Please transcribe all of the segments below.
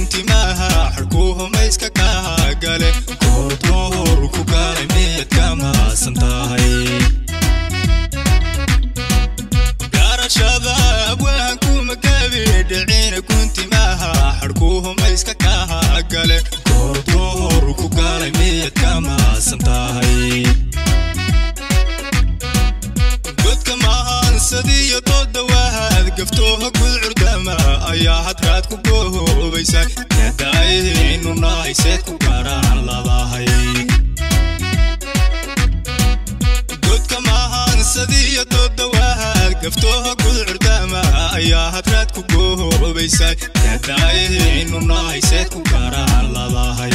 guntimaha xarkuhumayska kaa gale goordoor ku galay miyad ka maasan tahay garashada abwaanku magabi dhicina guntimaha xarkuhumayska kaa gale goordoor ku galay miyad ka maasan tahay godka mahaansadiyo doodawahaad gaftooha gud curdama ayaa hadraad ku goohoobaysa yadaaynu nahayseed ku garaan ladahay godka mahaansadiyo doodawahaad gaftooha gud curdama ayaa hadraad ku goohoobaysa yadaaynu nahayseed ku garaan ladahay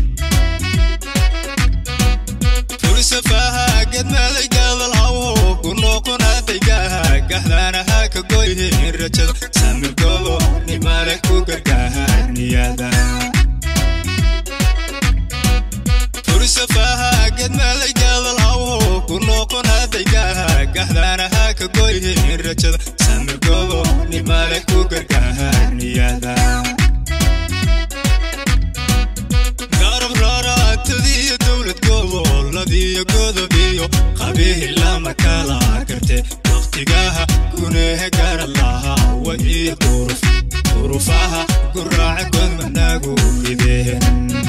fursafaha gedmaday gadalhawo ku noqonadaygaha gaxdaanaha ka goyhin rajada samirgobo nimale ku gargaar niyada fursafaha gedmaday gadalhawo ku noqonadaygaha gaxdaanaha ka goyhin rajada samirgobo nimale ku gargaar niyada garab raaraatadiyo dowlad goboladiyo godobiyo qabiil lama kala garte wakhtigaha gunehe garad lahaa wa iyo duruf durufaha guraaca godmanagu rideen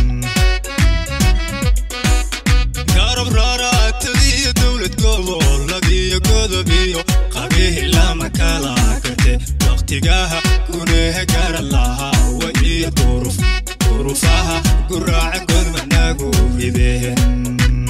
garab raaraatadiyo dowlad goboladiyo godobiyo qabiil lama kala garte wakhtigaha gunehe garad lahaa wa iyo duruf durufaha guraaca godmanagu rideen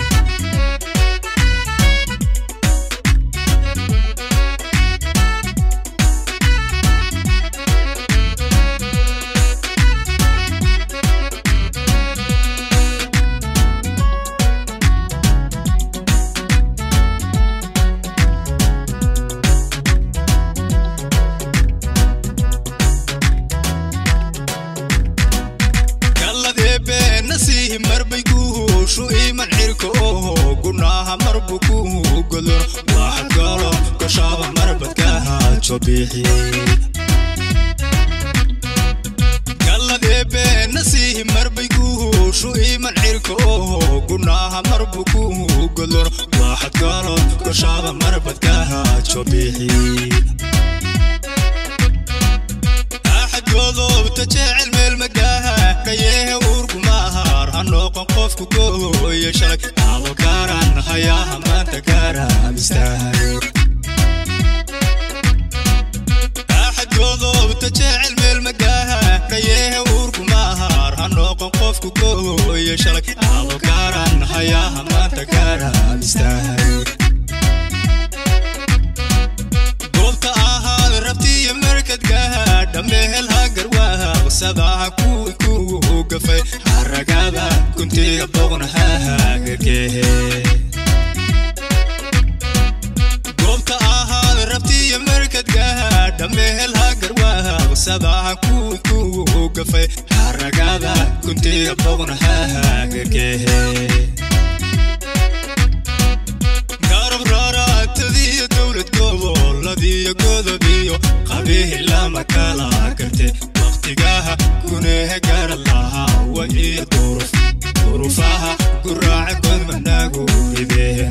galladebeenasihi marbay guushu iman cirka oho gunaha marbu ku godon waxad galo goshaaba marbadkaha jobixi galladebeenasihi marbay guushu iman cirka oho gunaha marbu ku godon waxad galo goshaaba marbadkaha jobixi godobta jecel meel magaha dhayehe uurgumahar ha noqon qofku gooye shalay abogaran hayaha maanta gaaraamistahay axad godobta jecel meel magaha dhayehe uurgumahar ha noqon qofku gooye shalay abogaran hayaha maanta gaaraamistahay goobta ahaad rabtiyo markadgaha dhammehel hagarwaha qsadaha kuwi kugu gafay haragada kuntiga boqnaha hagargehe goobta ahaad rabtiyo markadgaha dhammehel hagarwaha qsadaha kuwi kugu gafay haragada kuntiga boqnaha hagargehe garab raaraatadiyo dowlad goboladiyo godobiyo qabiil lama kala garte wakhtigaha gunehe garad lahaa wa iyo duruf durufaha guraaca godmanagu rideen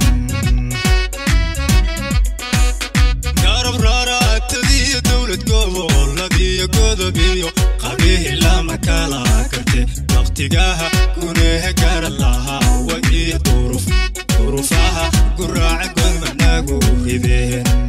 garab raaraatadiyo dowlad goboladiyo godobiyo qabiil lama kala garte wakhtigaha gunehe garad lahaa wa iyo duruf durufaha guraaca godmanagu rideen